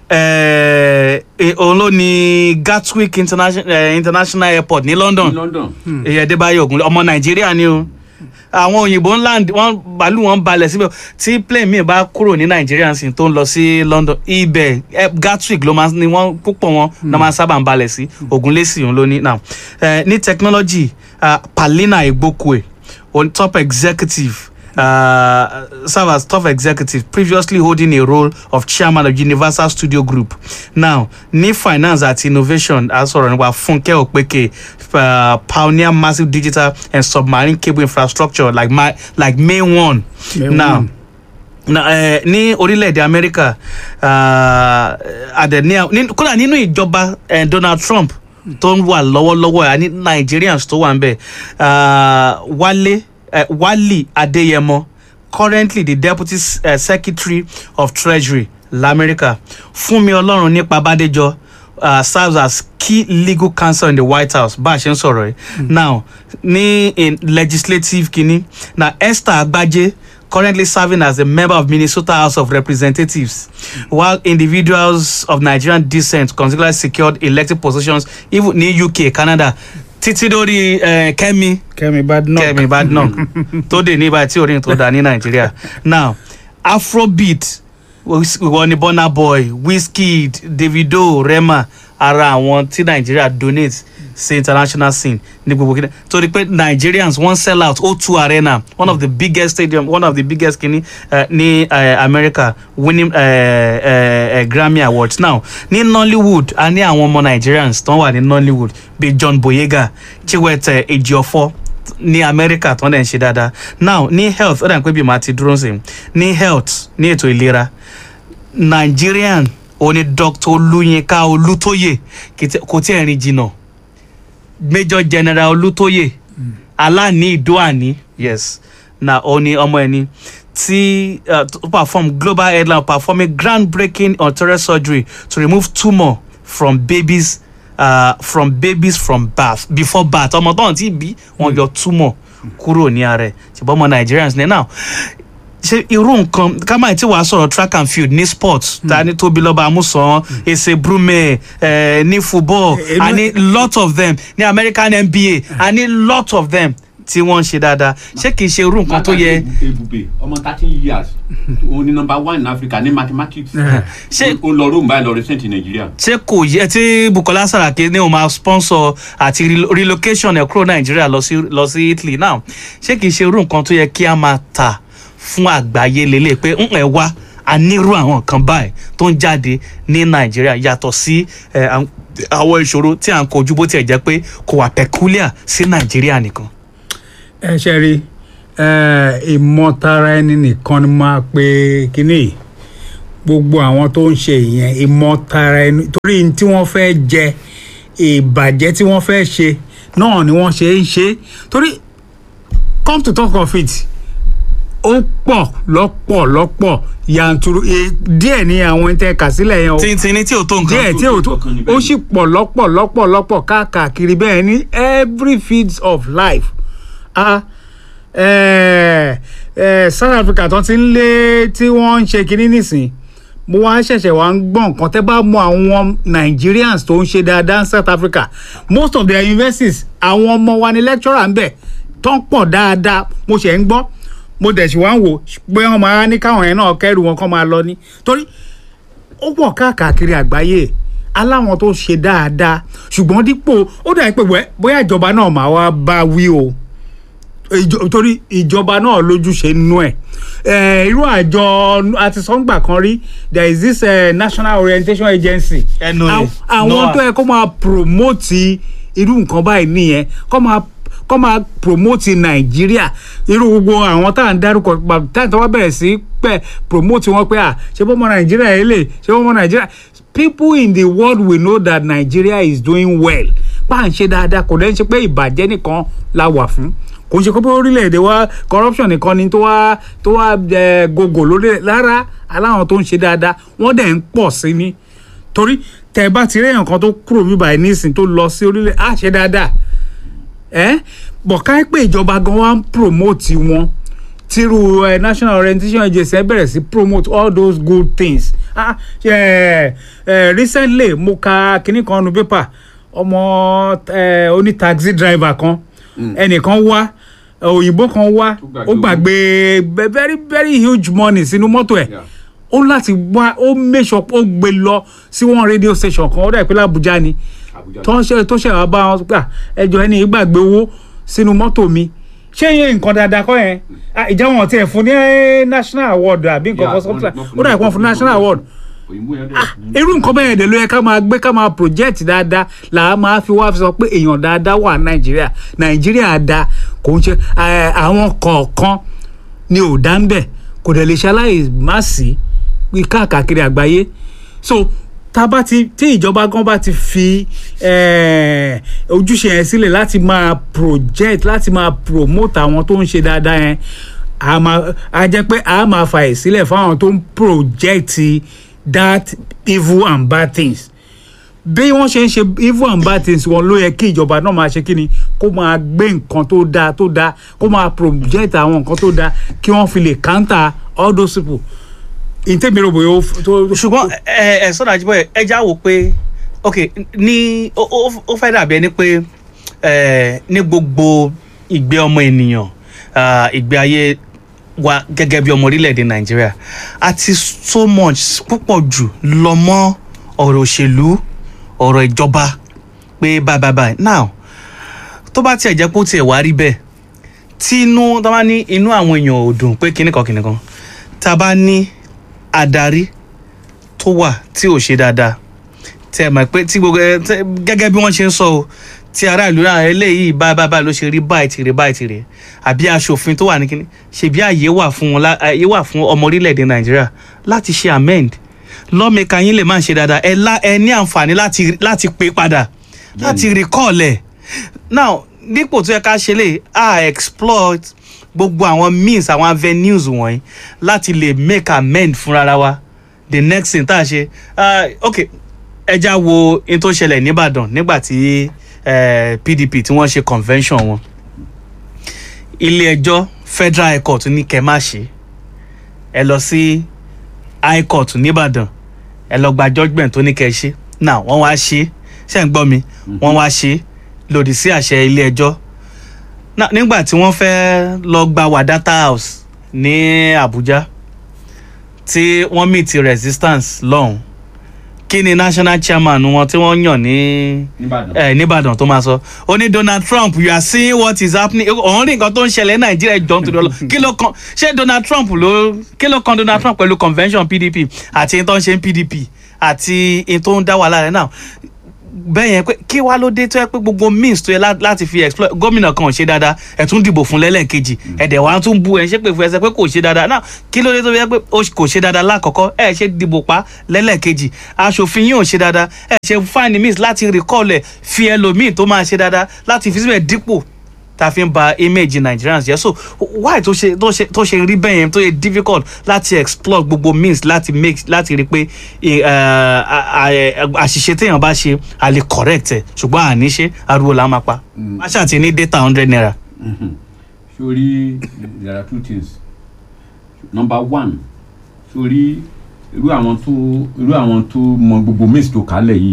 eh, eh, òun ló ní Gatwick international, eh, international airport ní London ní London èyí Adébáyọ̀ Ògúnlé ọmọ Nàìjíríà ni o àwọn òyìnbó ńlá wọn bàálù wọn balẹ̀ síbẹ̀ tí plane mi bá kúrò ní Nàìjíríà sì tó ń lọ sí London ibẹ̀ eh, Gatwick ló máa ní wọ́n púpọ̀ wọn náà máa sábà ń balẹ̀ sí Ògúnlésì òun ló ní now eh, ní technology uh, Palina Igbokwe on top executive uh, serve as top executive, previously holding a role of chairman of Universal Studio Group. Now, ní finance àti innovation, a sọ̀rọ̀ nípa Funke Opeke, uh, pioneer massive digital and submarine cable infrastructure like, my, like May One. May now, One. na ẹ ní orílẹ̀-èdè amẹ́ríkà àdẹ̀ ní ní- kódà nínú ìjọba eh, Donald Trump tó ń wà lọ́wọ́lọ́wọ́ ẹ̀ ní Nigerians tó wà ń bẹ̀ ah, Wálé eh, Wálì Adéyẹmọ currently the deputy uh, secretary of treasury lamẹ́ríkà Fúnmi Ọlọ́run nípa Bádéjọ uh, serves as key legal counsel in the White House bá a ṣe ń sọ̀rọ̀ yìí now ní in legislative kínní na Esther Agbaje currently serving as a member of Minnesota House of Representatives, while individuals of Nigerian descent consequently secured elected positions even ní UK, Canada. Títí dórí eh, Kẹ́mi Kẹ́mi Badenoch. Kẹ́mi Badenoch tó dé ní báyìí tí orin tó dá ní Nàìjíríà. Now Afrobeat ìwọ ni Burna Boy, Wizkid, Davido, Rema ara àwọn tí Nàìjíríà donate sí international scene ní gbogbo kí torí pé Nigerians wọ́n sell out O2 Arena one of the biggest stadium one of the biggest kini uh, ní uh, America winning uh, uh, uh, Grammy Awards now ní Nollywood a ní àwọn ọmọ Nigerians tó wà ní Nollywood bíi John Boyega Chiwete Ejiofor ní America tó ń dẹ̀ ń ṣe dáadáa now ní health ó dà pé bí màá ti dúró sí ní health ní ètò ìlera Nigerian òní Dr. Olúyinká Olútóyè kìtẹ- kò tí ẹ̀ rìn jìnnà Major General Olútóyè aláàní ìdóàní yes na òní ọmọ ẹni tí uh, to perform global headline performing groundbreaking arterial surgery to remove tumour from babies uh, from babies from birth before birth ọmọ tó ń tí bí wọn yọ tumour kúrò ní ara ẹ̀ ṣùgbọ́n ọmọ Nigerians ní now ṣe irú nǹkan ká máa ti wàá sọ̀rọ̀ track and field ní sports ta ní tóbi lọ́ba amúsàn èsè brume eh, ní football Èmi- a ní lot of them ní American NBA a ní lot of them tí wọ́n ń ṣe dáadáa ṣé kìí ṣe irú nǹkan tó yẹ ebube ọmọ thirteen years òun ni number one in Africa ní mathematics Ṣé- ó lọ Rome báyìí lọ recent in Nigeria. ṣé kò yẹ tí Bukola Saraki ní o máa sponsor àti relo- relocation ẹ̀ kúrò Nàìjíríà lọ sí lọ sí Italy now ṣé kìí ṣe irú nǹkan tó yẹ kí a máa tà fún àgbáyé lélẹ̀ pé ń ẹ̀ wá a nírú àwọn nǹkan báyìí tó ń jáde ní Nàìjíríà yàtọ̀ sí ẹ̀, àwọn- àwọn ìṣòro tí à ń kojú bó tiẹ̀ jẹ́ pé kò wà peculiar sí Nàìjíríà nìkan. ẹ ṣe rí ẹ, ìmọ̀tara ẹni nìkan ni máa pe kínní yìí. gbogbo àwọn tó ń ṣe ìyẹn ìmọ̀tara ẹni torí ní tí wọ́n fẹ́ jẹ ìbàjẹ́ tí wọ́n fẹ́ ṣe náà ni wọ́n ṣe ń ṣe torí come to talk of it ó pọ̀ lọ́pọ̀ lọ́pọ̀ yanturu e- díẹ̀ ní àwọn tẹ́ kà sílẹ̀ yẹn o tìǹtìǹní tí ò tó nǹkan. díẹ̀ tí ò tó Ọ̀kan ni ó bẹ́ẹ̀ sì pọ̀ lọ́pọ̀ lọ́pọ̀ lọ́pọ̀ káàkiri bẹ́ẹ̀ ní every fields of life ah eh, eh, South Africa tó ti ń lé tí wọ́n ń ṣe kinní nísìn mo wá ṣẹ̀ṣẹ̀ wá ń gbọ́ nǹkan tẹ́ bá mọ àwọn Nigerians tó ń ṣe dáadáa ní South Africa most of their universities àwọn ọmọ wa ni lecturer ń bẹ̀ tó ń pọ̀ dáadáa mo ṣẹ̀ ń gbọ́ mo dẹ̀ sì wá ń wò pé wọ́n máa ní káwọn yẹn náà kẹ́rù wọn kọ́ máa lọ ní torí ó pọ̀ káàkiri àgbáyé aláwọn tó ṣe dáadáa ṣùgbọ́n dípò ó dà pé wẹ́ bóyá ìjọba náà máa wá bá wí o ìjọ- torí ìjọba náà lójúṣe nínú ẹ̀ Eh, irú àjọ àti sọ́ngbà kan rí there is this uh, national orientation agency NOA, Àwọn- àwọn NOAA. tó yẹ kó máa promote irú nǹkan báyìí nìyẹn kó máa kó máa promote nàìjíríà irú gbogbo àwọn tá à ń dárúkọ pa- tá à ń tọ́wọ́ bẹ̀rẹ̀ sí pẹ̀ promote wọn pé à ṣé bọ́mọ nàìjíríà yẹn lè ṣé bọ́mọ nàìjíríà people in the world will know that nigeria is doing well bá à ń ṣe dáadáa kò dẹ́n ṣe pé ìbàjẹ́ nìkan la wà fún kò ń ṣe pé orílẹ̀-èdè wa corruption nìkan ni tó wá tó wá ẹ, gògò lórí rárá aláwọn tó ń ṣe dáadáa wọ́n dẹ̀ ń pọ̀ sí ni torí tẹ bá ti rí èèyàn kan tó kúrò bíbá ẹ nísìn tó lọ sí orílẹ̀ á ṣe dáadáa ẹ bọ̀ ká pé ìjọba gan wa ń promote wọn tiru uh, national orientation agency ẹ bẹ̀rẹ̀ sí promote all those good things ah eh, eh, recently mo ka kinní kan nu paper ọmọ eh, oní taxi driver kan ẹnìkan wá òyìnbó kan wá Ó gbàgbé ó gbàgbé be- very very huge money sínú mọ́tò ẹ̀ Yeah. ó láti wá ó make sure ó gbé lọ sí one radio station kan ó dà pé l'Abuja ni Abuja. tó ń ṣe tó ṣe wá bá wọn gbà ẹjọ ẹni ìgbàgbé owó sínú mọ́tò mi ṣé yẹn nǹkan dáadáa kọ́ yẹn Ah, ìjà wọn tiẹ̀ fún ní eh, national award àbí nǹkan Yeah, kan sọ́kùtà wọ́n- wọ́n ó dà pé wọ́n fún national award òyìnbó yẹn dẹ̀ irú nǹkan bẹ́ẹ̀ dẹ̀ ló yẹ ká máa gbé ká máa project dáadáa là á máa fi wá fi sọ pé èèyàn dáadáa wà nàìjíríà nàìjíríà da kò ń ṣe eh, àwọn kọ̀ọ̀kan ni ò dá ń bẹ̀ kò dẹ̀ lè ṣaláì má sí ní káàkiri àgbáyé so tá a bá ti tí ìjọba gan bá ti fi eh, ojúṣe yẹn sílẹ̀ láti máa project láti máa promote àwọn tó ń ṣe dáadáa yẹn a máa a jẹ́ pé a máa fàyè sílẹ̀ fáwọn tó ń project that evil and bad things bí wọ́n ṣe ń ṣe evil and bad things wọn ló yẹ kí ìjọba náà máa ṣe kí ni kó máa gbé nǹkan tó dáa tó dáa kó máa project àwọn nǹkan tó dáa kí wọ́n fi lè counter all those people ìtẹ́mi rò bóyá ó f- tó. ṣùgbọ́n ẹ ẹ sọ́dọ̀ àjíbọ̀ ẹ já wò pé ok ní ó- ó ó fẹ́ dàbí ẹni pé ẹ ní gbogbo ìgbé ọmọ ènìyàn ah, ìgbé ayé wa gẹ́gẹ́ bí ọmọ orílẹ̀-èdè nàìjíríà àti so much púpọ̀ jù lọ mọ́ ọ̀rọ̀ òṣèlú ọ̀rọ̀ ìjọba pé bye bye bye now tó bá tiẹ̀ jẹ́ pé ó tiẹ̀ wá rí bẹ́ẹ̀ tí inú tó bá ní inú àwọn èèyàn ò dùn pé kíní kan kíní kan tá a bá ní adarí tó wà tí ò ṣe dáadáa tẹ ẹ mọ̀ pé tí gbogbo ẹ tẹ- gẹ́gẹ́ bí wọ́n ṣe ń sọ o tí aráàlú náà eléyìí báyìí báyìí báyìí ló ṣe rí báyìí tìrẹ báyìí tìrẹ àbí aṣòfin tó wà ní kíní ṣèbí àyè wà fún wọn lá- àyè wà fún ọmọ orílẹ̀-èdè nàìjíríà láti ṣe amend lọ́mẹ̀ka yín lè má ṣe dáadáa ẹ lá ẹ ní àǹfààní láti láti pè padà láti recall ẹ̀ now dípò tó yẹ ká ṣe lè a exploit gbogbo àwọn means àwọn avenues wọ̀nyí láti lè make amend fúnra wa the next thing tá a ṣe ah, ok ẹja wo in tó ṣẹlẹ̀ nìbàdàn nígbà tí eh, pdp tí wọ́n ṣe convention wọn ilé ẹjọ́ federal high court ní kẹ́ má ṣe ẹ lọ sí high court nìbàdàn ẹ lọ gba judgement tó ní kẹ́ ṣe now wọ́n wá ṣe ṣe ń gbọ́ mi wọ́n wá ṣe lòdì sí àṣẹ ilé ẹjọ́ Now, nígbà tí wọ́n fẹ́ lọ gba wadata house ní abuja tí wọ́n meet resistance lọ́hùn kí ni national chairman wọn tí wọ́n yàn ní nìbàdàn ẹ nìbàdàn tó máa sọ ó ní donald trump you are seeing what is happening òun rí nǹkan tó ń ṣẹlẹ̀ ní nàìjíríà jọ ń torí ọlọ kí ló kan ṣé donald trump ló kí ló kan donald trump pẹ̀lú convention pdp àti in tó ń ṣe ní pdp àti in tó ń dá wàhálà rẹ̀ náà bẹ́ẹ̀ yẹn pé kí wá ló dé tó yẹ pé gbogbo means tó yẹ lá- láti fi exploit gómìnà kan ò ṣe dáadáa ẹ̀ tún dìbò fún lẹ́lẹ́kejì ẹ̀dẹ̀ wàá tún bu ẹ̀ ṣe pé fún ẹsẹ̀ pé kò ṣe dáadáa náà kí ló dé tó yẹ pé ó kò ṣe dáadáa lákọ̀ọ́kọ́ ẹ̀ ṣe dìbò pa lẹ́lẹ́kejì aṣòfin yìí ò ṣe dáadáa ẹ̀ ṣe find means láti recall ẹ̀ fi ẹlòmíì tó máa ṣe dáadáa láti fi síbẹ̀ dípò tá a fi ń ba image nigerians jẹ́ so why tó ṣe tó ṣe tó ṣe rí bẹ́ẹ̀ yẹn tó yẹ difficult láti explore gbogbo means láti make láti rí pé eh, a- a- a- àṣìṣe téèyàn bá ṣe a lè correct ẹ̀ ṣùgbọ́n àní ṣe ariwo là ń máa pa má ṣàtì ní data hundred naira. sórí there are two things number one sórí irú àwọn tó irú àwọn tó mọ gbogbo maize tó kálẹ̀ yìí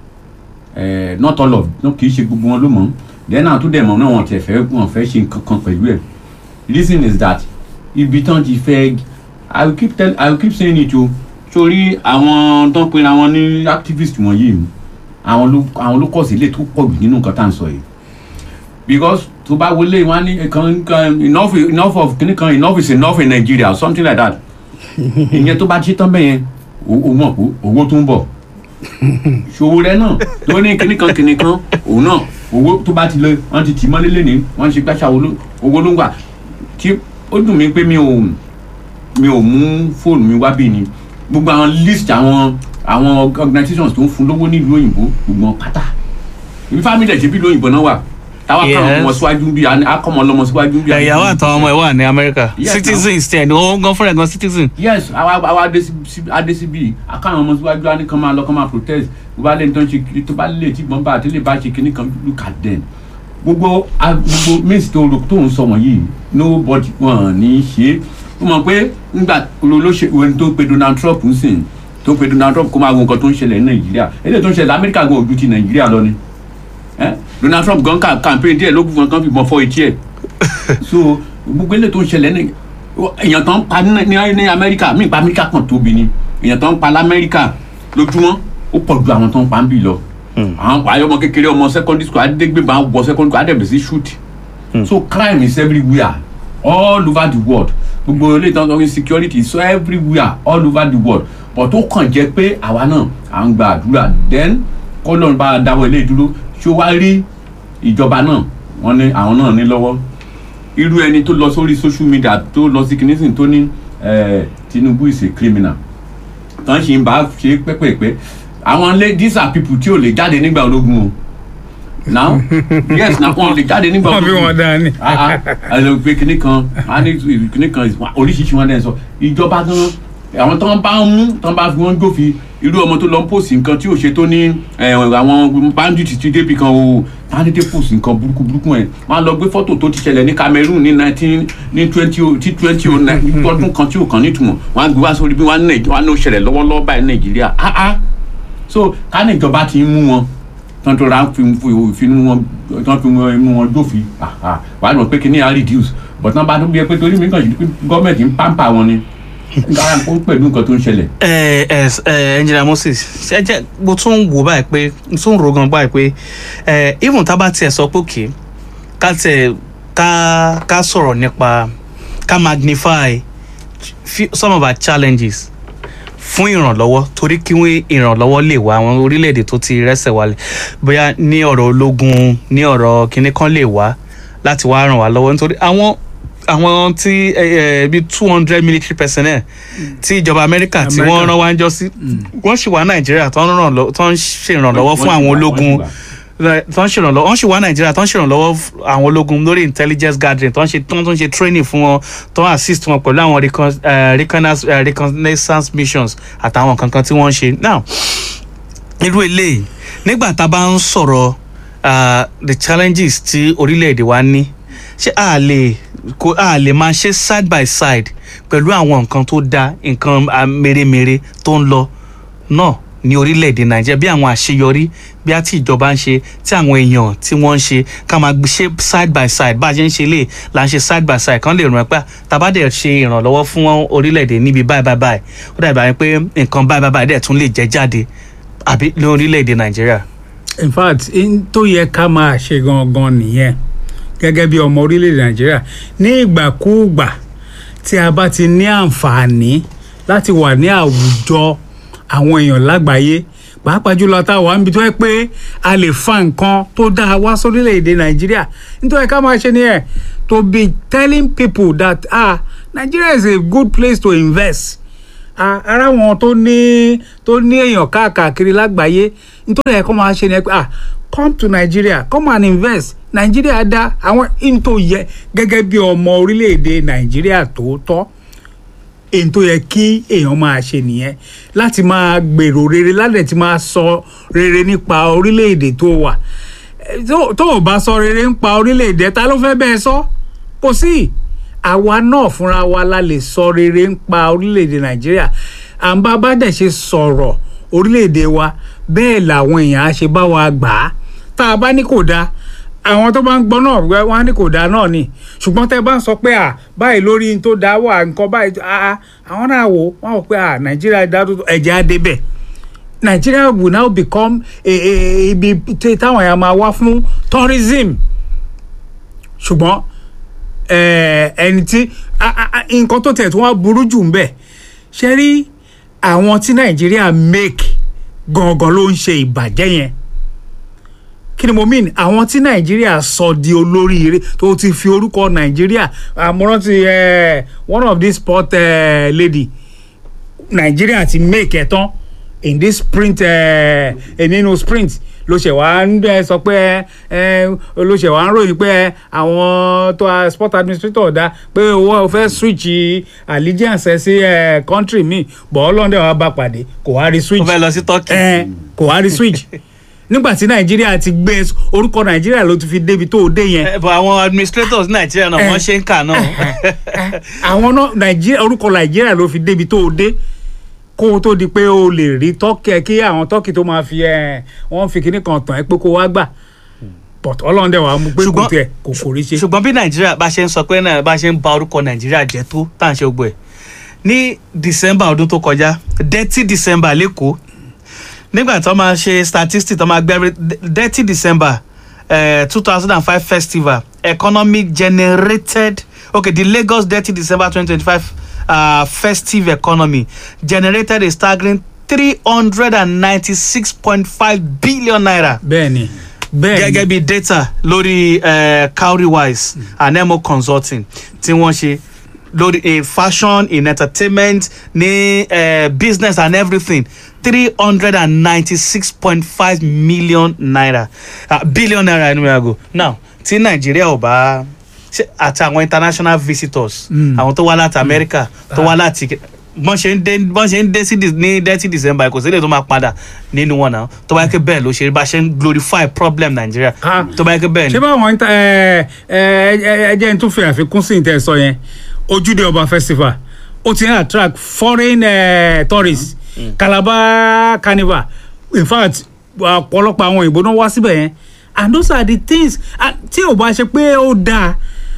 eh, not all of no, kì í ṣe gbogbo wọn ló mọ̀ then àwọn tó dẹ̀ mọ̀ náà wọn tẹ̀ fẹ́ wọn fẹ́ ṣe nǹkan kan pẹ̀lú ẹ̀ reason is that ibi tán ti fẹ́ i will keep tell i will keep saying it o sórí àwọn tó ń pera wọn ní activist wọ̀nyí àwọn ló àwọn ló kọ̀ sí ilé tó pọ̀ jù nínú nǹkan tá à ń sọ yìí because tó bá wọlé wọn á ní kan kan enough enough of kìnnì kan enough is enough in Nigeria or something like that ìyẹn tó bá ṣe tán bẹ́yẹn o o mọ̀ pé owó tó ń bọ̀ ṣòwò rẹ náà ló ní kìnnì kan kìnnì kan òun náà owó tó bá ti lọ wọn ti tì mọ́lé lẹ́ni wọ́n ṣe gbàṣà owó ló ń gbà tí ó dùn mí pé mi ò mi ò mú fóònù mi wá bí ni gbogbo àwọn list àwọn àwọn organizations tó ń fún lówó nílùú òyìnbó gbogbo wọn pátá ibi family ẹ̀ ṣe bí lóyìnbó náà wà táwa kàn Yes. ọmọ síwájú bí akọmọ ọlọmọ síwájú bí. ìyàwó àtàwọn ọmọ ẹ wà ní amẹ́ríkà Yes, citizens tẹ̀ ní wọ́n gan fúnra ẹ̀ gan citizen. yes àwa àwa adesibi akáwọn ọmọ síwájú á ní kàn máa lọ kàn máa protest tó bá lè tó ń ṣe kiri tó bá lè tí gbọ́n bá àti lè bá ṣe kíní kan look at them gbogbo a- gbogbo means tó ro tó ń sọ wọ̀nyí nobody wọn ní í ṣe ó mọ̀ pé nígbà olóṣèlú tó pe Donald Trump ń sìn tó pe Donald Trump kó máa wo nǹkan tó ń ṣẹlẹ̀ ní Nàìjíríà eléyìí tó ń ṣẹlẹ̀ Amẹ́ríkà gan ojú ti Nàìjíríà lọ ni Eh? Donald Trump gan ka campaign díẹ̀ ló gbọ́n kan fìbọn fọ etí ẹ̀ so gbogbo eléyìí tó ń ṣẹlẹ̀ ní èèyàn tó ń pa ní ní- ní Amẹ́ríkà mí pa Amẹ́ríkà kan tóbi ni èèyàn tó ń pa lamẹ́ríkà lójúmọ́ ó pọ̀ ju àwọn tó ń pa ń bì lọ àwọn ayé ọmọ kékeré ọmọ secondary school adégbé bá wọ secondary school adébẹ̀ sí shoot so crime is everywhere all over the world gbogbo ilé ìtàn insecurity is everywhere all over the world but ó kàn jẹ́ pé àwa náà à ń gba àdúrà then kọ́lọ́n bá a dáwọ́ ilé ìdúró ṣé ó wá rí ìjọba náà wọ́n ní àwọn náà ní lọ́wọ́ irú ẹni tó lọ sórí social media tó lọ sí kìnìsìn tó ní eh, Tinubu is a criminal tán ṣì ń bá ṣe pẹ́pẹ́pẹ́ àwọn lé these are people tí ò lè jáde nígbà ológun o now yes na wọn lè jáde nígbà wọ́n fi ológun wọn dání. ẹ lọ pé kinní kan a ní kinní kan oríṣiríṣi wọn dẹ̀ sọ ìjọba gan àwọn tó ń bá ń mú tó ń bá fi wọn jófin irú ọmọ tó lọ ń pòsì nǹkan tí ò ṣe tó ní ẹ, àwọn bandit ti débi kan o táwọn dédé pòsì nǹkan burúkú burúkú ẹ wọn á lọ gbé fọ́tò tó ti ṣẹlẹ̀ ní Cameroon ní nineteen ní twenty tí twenty o nine ọdún kan tí ò kàn nítumọ̀ wọn á gbé wá sórí bí wọn á ní wọn á ní ó ṣẹlẹ̀ lọ́wọ́lọ́wọ́ báyìí ní Nàìjíríà ah ah so ká ní ìjọba ti ń mú wọn tán tó ra fi fi mú wọn tán fi mú wọn dófin wà á lọ pé kí ni à reduce but náà bá tó bí ẹ pé torí mi kàn sí pé gọ́ọ̀mẹ̀ntì ń pàmpà wọn ni kára kó pẹ̀lú nǹkan tó ń ṣẹlẹ̀. ẹ ẹ ẹ engineer Moses ṣe jẹ mo tún ń wò báyìí pé mo tún ń ro gan báyìí pé ẹ even tá a bá tiẹ̀ sọ pé òkè ká tiẹ̀ ká ká sọ̀rọ̀ nípa ká magnify few- some of our challenges fún ìrànlọ́wọ́ torí kí wọ́n ìrànlọ́wọ́ lè wá àwọn orílẹ̀-èdè tó ti rẹ́sẹ̀ wálẹ̀ bóyá ní ọ̀rọ̀ ológun ní ọ̀rọ̀ kinní kan lè wá láti wá ràn wá lọ́wọ́ nítorí àwọn àwọn tí ẹ ẹ bíi two hundred military personnel tí ìjọba amẹ́ríkà tí wọ́n Amẹ́ríkà. rán wá ń jọ sí wọ́n sì wá nàìjíríà tó ń ràn lọ́- tó ń ṣèrànlọ́wọ́ fún Wọ́n àwọn ti wà, ológun wọ́n ti wà. tó ń ṣèrànlọ́wọ́ wọ́n sì wá nàìjíríà tó ń ṣèrànlọ́wọ́ fún àwọn ológun lórí intelligence gathering tó ń ṣe tó ń ṣe training fún wọn tó ń assist wọn pẹ̀lú àwọn recon- eh, reconnaissance eh, reconnaissance missions àtàwọn kankan tí wọ́n ń ṣe now irú eléyìí nígbà tá a bá ń sọ̀rọ̀ ah, the challenges tí orílẹ̀-èdè wa ní ṣé a lè kó a lè máa ṣe side by side pẹ̀lú àwọn nǹkan tó dáa nǹkan ah, mèremère tó ń lọ náà ní orílẹ̀-èdè nàìjíríà bí àwọn àṣeyọrí bí a ti ìjọba ń ṣe tí àwọn èèyàn tí wọ́n ń ṣe ká máa gbé ṣe side by side bá a ṣe ń ṣe lè là ń ṣe side by side kan lè ràn pé tabadẹ̀ ṣe ìrànlọ́wọ́ fún orílẹ̀-èdè níbi báyìí báyìí báyìí ó dàbí àwọn pé nǹkan báyìí báyìí báyìí dẹ̀ tún lè jẹ́ jáde àbí ní orílẹ̀-èdè nàìjíríà. in fact in tó yẹ ká máa ṣe gangan nìyẹn gẹ́gẹ́ bí ọmọ orílẹ̀-èdè nàìjíríà ní ìgbàkúùgbà tí a bá ti ní àǹfààní láti wà ní àwùjọ àwọn èèyàn lágbàáyé pàápàá jùlọ tá a wà níbi tó yẹ pé a lè fa nǹkan tó dáa wá sórílẹ̀-èdè nàìjíríà nítorí ká máa ṣe nìyẹn to be telling people that ah Nigeria is a good place to invest a- ara wọn tó ní tó ní èèyàn káàkiri lágbàáyé nítorí ẹ̀ kọ́ máa ṣe ni ẹ pé ah come to Nigeria come and invest Nigeria dá àwọn in tó yẹ gẹ́gẹ́ bí ọmọ orílẹ̀-èdè Nigeria tòótọ́ èyí tó yẹ kí èèyàn máa ṣe nìyẹn láti máa gbèrò rere ládẹ̀ tí máa sọ rere nípa orílẹ̀-èdè tó wà Eh, tó tó o bá sọ rere nípa orílẹ̀-èdè ta ló fẹ́ bẹ́ẹ̀ sọ kò sí àwa náà fúnra wa la lè sọ rere nípa orílẹ̀-èdè nàìjíríà à ń bá bá dẹ̀ ṣe sọ̀rọ̀ orílẹ̀-èdè wa bẹ́ẹ̀ làwọn èèyàn á ṣe bá wa gbà á tá a bá ní kò dáa àwọn tó bá ń gbọ́ náà wẹ́- wọ́n á ní kò dáa náà ni ṣùgbọ́n tẹ́ bá ń sọ pé à báyìí lórí n tó dáa wà nǹkan báyìí à àwọn náà wò wọ́n á wò pé à nàìjíríà dá tó ẹ̀jẹ̀ á débẹ̀ Nigeria will now become a- a- ibi tí táwọn èèyàn máa wá fún tourism ṣùgbọ́n eh, ẹni tí a- a- a- nǹkan tó tẹ̀ tí wọ́n burú jù ń bẹ̀ ṣe rí àwọn tí Nàìjíríà make gangan ló ń ṣe ìbàjẹ́ yẹn kí ni mo mean àwọn tí Nàìjíríà sọ di olóríire tó ti fi orúkọ Nàìjíríà àmúrántí eh, one of these sport eh, lady Nàìjíríà ti make ẹ̀ tán in this sprint eh, eh, nínú sprint ló ṣe wá ń bẹ sọ pé ẹ ló ṣe wá ń ròyìn pé àwọn tó a sport administrator dá pé owó fẹ́ switch allegiance ẹ sí eh, country mi bọ̀ ọlọ́dẹ wa bá pàdé kò wá rí ó switch fẹ́ lọ sí turkey. ẹ kò wá rí switch nígbà tí nàìjíríà ti gbé orúkọ nàìjíríà ló ti fi débi tó o dé yẹn Eh, but àwọn administrators nàìjíríà náà wọ́n ṣe ń kà náà. àwọn náà nàìjíríà orúkọ nàìjíríà ló fi débi tó o dé kó o tó di pé o lè rí tọ́kì ẹ kí àwọn tọ́kì tó máa fi ẹ wọ́n fi kinní kan tàn ẹ́ pé kó wá gbà but ọlọ́run dẹ̀ wàá mú pé kò Ṣùgbọ́n- tiẹ̀ kò kò rí ṣe. ṣùgbọ́n bí nàìjíríà bá ṣe ń sọ pé náà bá ṣe ń ba orúkọ nàìjíríà jẹ́ tó tá à ń ṣe gbogbo ẹ̀ ní december ọdún tó kọjá dirty december lẹ́kọ̀ọ́ nígbà tó máa ṣe statistics tó máa gbẹ́rẹ́ dirty december two thousand and five festival economy generated okay the lagos dirty december twenty twenty five uh, festive economy generated a staggering three hundred and ninety-six point five billion naira bẹ́ẹ̀ni bẹ́ẹ̀ni gẹ́gẹ́ bí data lórí uh, cowrywise and emo consulting tí wọ́n ṣe lórí in fashion in entertainment ní uh, business and everything three hundred and ninety-six point five million naira uh, billion naira ẹnu mi àgò now tí nàìjíríà ò bá ṣe àti àwọn international visitors Mm. àwọn tó wá láti america tó wá láti bọ́n ṣe ń dé bọ́n ṣe ń dé sí dis- ní thirty december kò sílẹ̀ tó máa padà nínú wọn náà tó bá yẹ kí bẹ́ẹ̀ ló ṣe bá ṣe ń glorify problem nàìjíríà Ah. tó bá yẹ kí bẹ́ẹ̀ ṣé ni báwọn ń ta ẹ ẹ ẹ ẹ jẹ́ n tún fi àfikún sí ìtẹ̀ sọ yẹn ojúde ọba festival ó ti ń attract foreign uh, tourists calabar carnival in fact ọ̀pọ̀lọpọ̀ àwọn òyìnbó náà wá síbẹ̀ yẹn and those are the things and tí ò bá ṣe pé ó dáa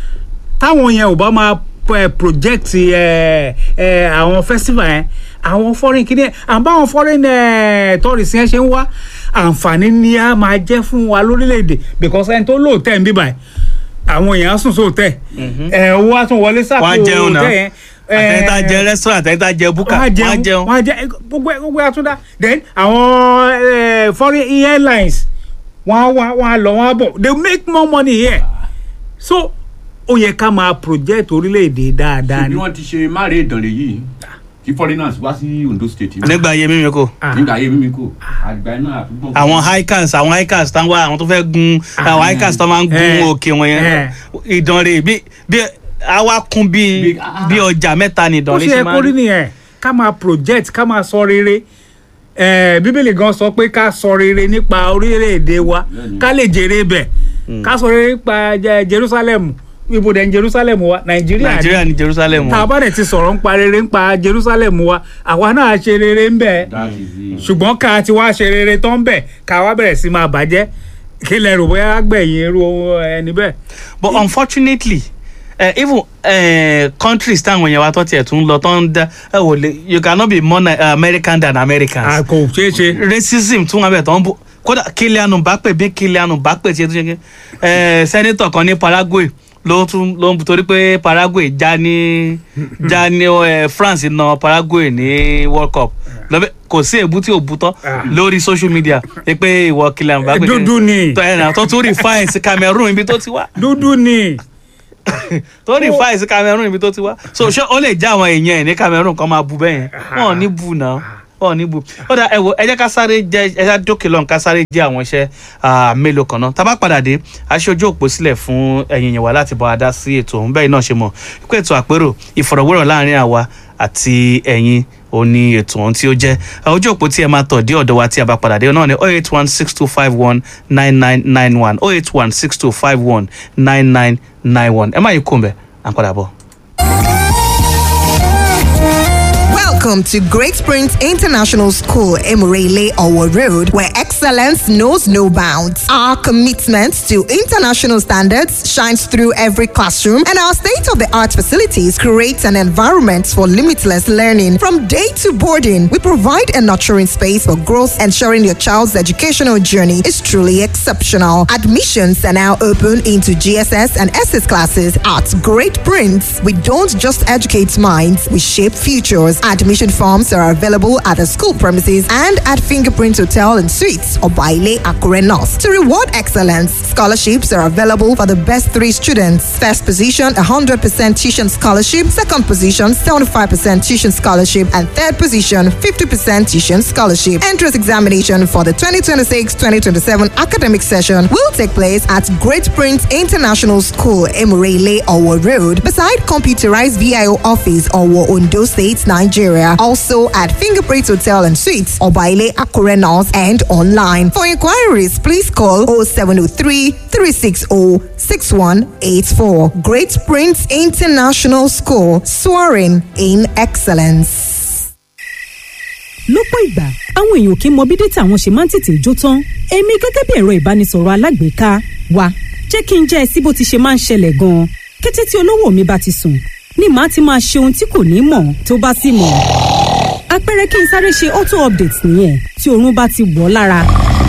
táwọn yẹn ò bá máa eh, project eh, eh, àwọn festival yẹn àwọn foreign kìíní àbáwọn foreign eh, tourists yẹn ṣe ń wá àǹfààní ni a máa jẹ́ fún wa lórílẹ̀‐èdè because ẹni tó lóòótẹ́ ń bíbà ẹ̀ àwọn èèyàn á sùn sóòótẹ́ ẹ̀ owó á tún wọlé sápò Wọ́n á jẹun náà. òòtẹ́ yẹn àtẹ̀yìntà jẹ restaurant àtẹ̀yìntà jẹ búkà wọ́n á wọ́n á jẹun jẹun wọ́n á jẹ gbogbo ẹ̀- gbogbo ẹ̀ àtúndà then àwọn eh, foreign airlines wọ́n á wá wọ́n á lọ wọ́n á bọ̀ they make more money here so ó yẹ ká máa project orílẹ̀-èdè dáadáa bí ni. wọ́n ti ṣe máre ìdànrè yìí kí foreigners wá sí Ondo state yìí. nígbà ayé mímí kò Ah. nígbà ayé mímí kò àgbà iná àtúgbọ̀n. àwọn hikers àwọn hikers tán wá àwọn tó fẹ́ gun àwọn hikers tán máa ń gun Eh. òkè wọn yẹn Eh. ìdànrè bí bí àwa kún bí Bí- ah. bí ọjà mẹ́ta ni ó ìdànrè ṣe ṣe yẹ máa kó rí ń nìyẹn ká máa project ká máa sọ rere Eh, bíbélì gan sọ pé ká sọ rere nípa orílẹ̀-èdè wa Bẹ́ẹ̀ni. ká lè jèrè bẹ̀ ká sọ rere nípa jẹ- Jerusalem ibo dẹ̀ ń Jerusalem wa Nàìjíríà ni nàìjíríà ní jerusalem tá a bá dẹ̀ ti sọ̀rọ̀ ń pa rere ń pa Jerusalem wa àwa náà ṣe rere ń bẹ̀ that is it. ṣùgbọ́n ká ti wá ṣe rere tán bẹ̀ ká wá bẹ̀rẹ̀ sí máa bàjẹ́ kí lẹ rò bóyá gbẹ̀yìn irú ẹni bẹ́ẹ̀. but unfortunately uh, even uh, countries táwọn èèyàn wa tó tiẹ̀ tún lọ tó ń dá ẹ wò lè you cannot be more uh, american than americans. a kò ṣeé ṣe. racism tún wà bẹ̀ tó ń bọ̀ kódà Kylian Mbappe bí Kylian Mbappe ṣe tún ṣe kí ẹ sẹ́nitọ̀ kan ní Paraguay ló tún ló ń torí pé Paraguay já ní já ní ẹ France na Paraguay ní World Cup lọ́bẹ̀ kò sí èbú tí ò bú tán Ah. lórí social media ẹ pé ìwọ Kylian Mbappe dúdú ni tó ẹ̀ náà tó tún refine sí Cameroon ibi tó ti wá dúdú ni. tó refine sí Cameroon ibi tó ti wá so ṣé ó lè já àwọn èèyàn ẹ̀ ní Cameroon kan máa bu bẹ́ẹ̀ yẹn wọn ò ní bu náà wọn ò ní bu ó dà ẹ wo ẹ jẹ́ ká sáré jẹ ẹ jẹ́ dókè lọ́n ká sáré jẹ́ àwọn iṣẹ́ ah, mélòó kan náà tá a bá padà dé aṣojú òpó sílẹ̀ fún ẹ̀yin yẹn wá láti bọ́ adá sí ètò òun bẹ́ẹ̀ náà ṣe mọ̀ pé ètò àpérò ìfọ̀rọ̀wérọ̀ láàrin àwa àti ẹ̀yin ó ní ètò ohun tí ó jẹ́ Ah, ojú òpó tí ẹ máa tọ̀ dé ọ̀dọ̀ wa tí a bá padà dé náà ni oh eight one six two five one nine nine nine one oh eight one six two five one nine nine nine one ẹ má yí kó mbẹ à ń padà bọ̀. Welcome to Great Springs International School, Emurele Owo Road, where excellence knows no bounds. Our commitment to international standards shines through every classroom, and our state of the art facilities create an environment for limitless learning. From day to boarding, we provide a nurturing space for growth, ensuring your child's educational journey is truly exceptional. Admissions are now open into GSS and SS classes at Great Prince. We don't just educate minds, we shape futures. Admission forms are available at the school premises and at Fingerprint Hotel and Suites or Baile Akure North. To reward excellence, scholarships are available for the best three students. First position, 100% tuition scholarship. Second position, 75% tuition scholarship. And third position, 50% tuition scholarship. Entrance examination for the 2026-2027 academic session will take place at Great Prince International School, Emurele, Owo Road, beside computerized VIO office, Owo, Ondo State, Nigeria. Also at Fingerprint Hotel and Suites, Obaile Akure North, and online. For inquiries, please call 0703 360 6184. Great Prince International School, soaring in excellence. lọ́pọ̀ ìgbà àwọn èèyàn kì í mọ bí dátà wọn ṣe máa ń tètè jó tán èmi gẹ́gẹ́ bí ẹ̀rọ ìbánisọ̀rọ̀ alágbèéká wa jẹ́ kí n jẹ́ ẹ sí bó ti ṣe máa ń ṣẹlẹ̀ gan-an kété tí olówó mi bá ti sùn ni màá ti máa ṣe ohun tí kò ní mọ̀ tó bá sì mọ̀ àpẹẹrẹ kí n sáré ṣe auto update nìyẹn tí oorun bá ti wọ̀ ọ́ lára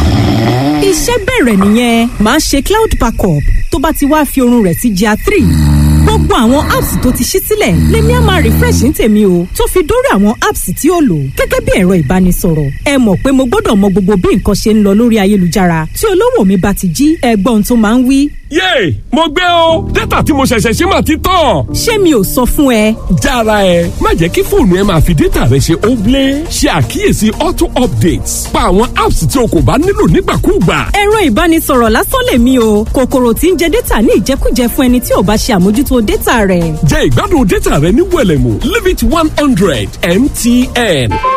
iṣẹ́ bẹ̀rẹ̀ nìyẹn màá ṣe cloud backup tó bá ti wá fi oorun rẹ̀ sí GIA three gbogbo àwọn apps tó ti ṣí sílẹ̀ lèmi á máa refresh ní tèmi o tó fi dórí àwọn apps tí ó lò gẹ́gẹ́ bí ẹ̀rọ ìbánisọ̀rọ̀ ẹ mọ̀ pé mo gbọ́dọ̀ mọ gbogbo bí nǹkan ṣe ń lọ lórí ayélujára tí olówó mi bá ti jí ẹgbọ́n tó máa ń wí. yéè mo gbé o dátà tí mo ṣẹ̀ṣẹ̀ ṣe máa ti tán. ṣé mi ò sọ fún ẹ. jára ẹ má jẹ́ kí fóònù ẹ máa fi dátà rẹ ṣe óblé ṣe àkíyèsí auto updates pa àwọn apps tí o kò bá nílò nígbàkúùgbà. ẹ̀rọ ìbánisọ̀rọ̀ lásán lèmi o kòkòrò tí ń jẹ dátà ní ìjẹkújẹ fún ẹni tí ò bá ṣe àmójútó dátà rẹ̀. jẹ́ ìgbádùn dátà rẹ ní wẹ̀lẹ̀mú limit one hundred mtn.